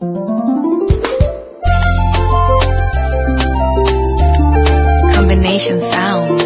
Combination sounds.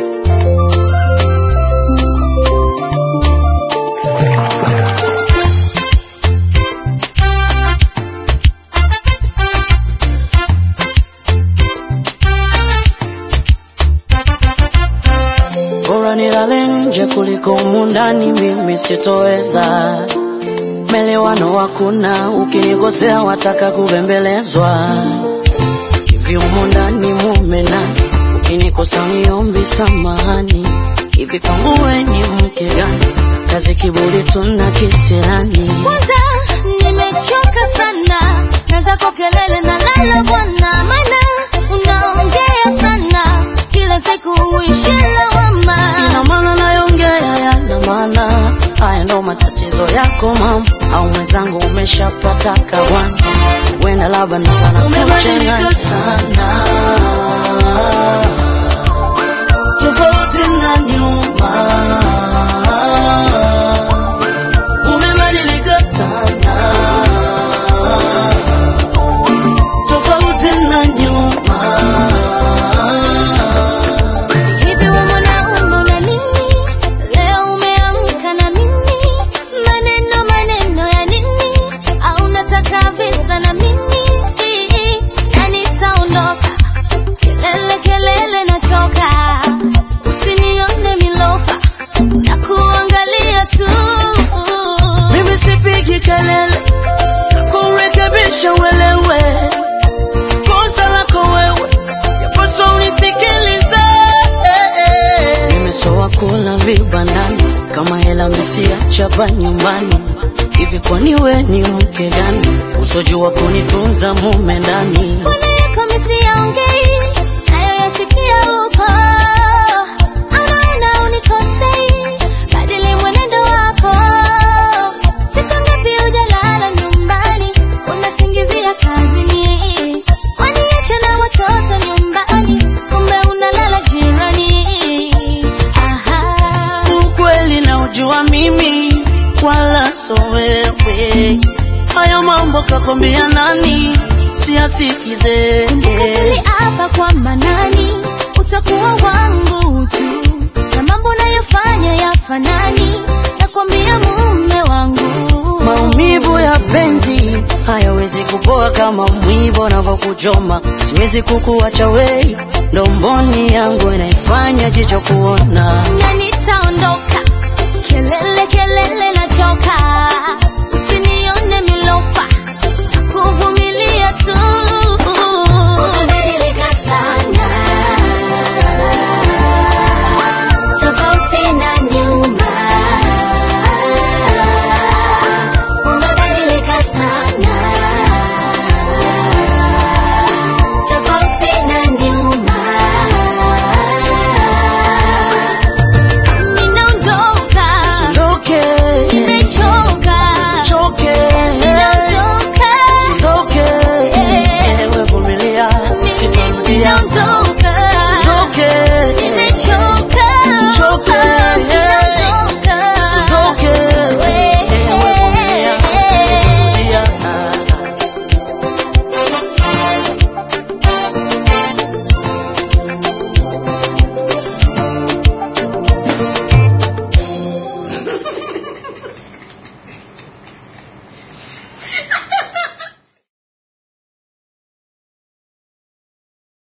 Bora nilale nje kuliko humu ndani, mimi sitoweza. Melewano hakuna, ukinikosea wataka kubembelezwa. Hivi humu ndani mume nani? Ukinikosa niombi samahani. Hivi kwangu we ni mke gani? Kazi kiburi tuna kisirani. Kwanza nimechoka sana na zako kelele na lala bwana, maana unaongea sana kila siku uishi lawama. Ina maana nayongea yana maana, haya ndo matatizo yako mama, au mwenzangu umeshapata kawana, wenda labda nikana kuchanganya sana, tofauti na nyuma, umebadilika sana, tofauti na nyuma. Hivi wewe mwanaume una nini? Leo umeamka na mimi, maneno maneno ya nini? Au unataka visa na mimi? Na nitaondoka, kelele kelele nachoka, usinione milofa, na kuangalia tu. Mimi sipigi kelele kurekebisha uelewe kosa lako wewe, yapaswa unisikilize. Nimesoa kula vibandani kama hela mesia chapa nyumbani. Hivi kwani we ni mke gani usojua kunitunza mume ndani? Mbona yako misiyaongei, nayo yasikia huko? Anaona unikosei, badili mwenendo wako. Siku ngapi hujalala nyumbani, unasingizia kazini. Waniacha na watoto nyumbani, kumbe unalala jirani. Aha. Ukweli na ujua mimi wala so wewe, haya mambo kakwambia nani? Siyasikize Nikatili hapa kwa manani, utakuwa wangu tu, na mambo unayofanya yafanani, nakwambia mume wangu. Maumivu ya penzi hayawezi kupoa kama mwivo unavyokuchoma. Siwezi kukuacha wei, ndomboni yangu inaifanya jicho kuona. na nitaondoka, kelele kelele nachoka,